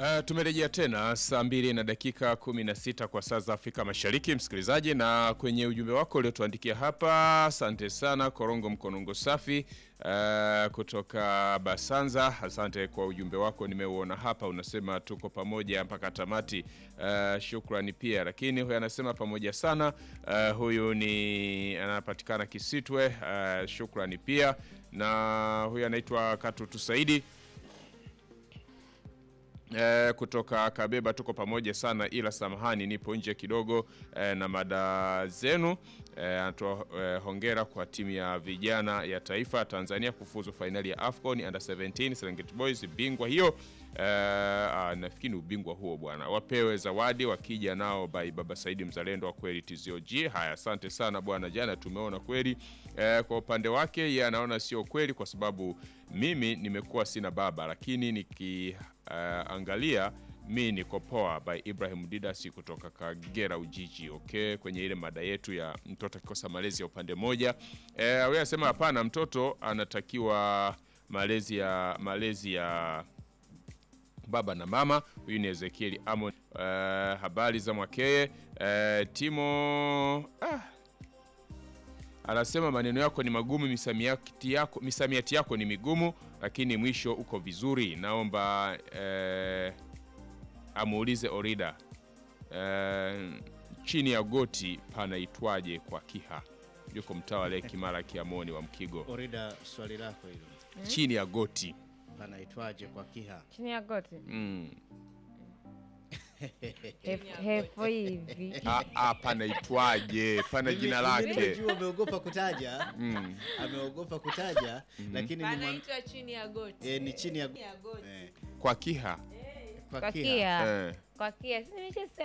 Uh, tumerejea tena saa mbili na dakika kumi na sita kwa saa za Afrika Mashariki, msikilizaji, na kwenye ujumbe wako uliotuandikia hapa, asante sana Korongo Mkonongo Safi uh, kutoka Basanza. Asante kwa ujumbe wako, nimeuona hapa, unasema tuko pamoja mpaka tamati. Uh, shukrani pia, lakini huyu anasema pamoja sana. Uh, huyu ni anapatikana Kisitwe. Uh, shukrani pia, na huyu anaitwa Katutu Saidi E, kutoka Kabeba tuko pamoja sana, ila samahani, nipo nje kidogo e, na mada zenu. Anatoa e, hongera kwa timu ya vijana ya taifa Tanzania kufuzu fainali ya AFCON under 17 Serengeti Boys, bingwa hiyo. E, nafikiri ni ubingwa huo bwana, wapewe zawadi wakija nao by Baba Saidi mzalendo wa kweli TZOG. Haya, asante sana bwana, jana tumeona kweli. E, kwa upande wake yeye anaona sio kweli kwa sababu mimi nimekuwa sina baba, lakini niki Uh, angalia mi niko poa by Ibrahim Didasi kutoka Kagera Ujiji. Okay, kwenye ile mada yetu ya mtoto akikosa malezi ya upande mmoja, eh, wewe anasema hapana, mtoto anatakiwa malezi ya malezi ya baba na mama. Huyu ni Ezekiel Amon. Uh, habari za Mwakeye. Uh, Timo ah, anasema maneno yako ni magumu, misamiati yako, misamiati yako ni migumu, lakini mwisho uko vizuri. Naomba eh, amuulize Orida eh, chini ya goti panaitwaje kwa Kiha? Yuko mtaa wa Leki Mara Kiamoni wa Mkigo. Orida, swali lako hilo Chini ya goti panaitwaje kwa Kiha? chini ya goti mm. Hef- hefo hivi Ah, ah, panaitwaje? Pana jina lake Nimejua ameogopa kutaja ameogopa kutaja, lakini ni, mwam- Panaitwa chini ya goti. eh, ni chini ya Chini ya goti. eh, kwa Kiha kwa kwa Kiha. kia eh. kwa kia si nimeshasema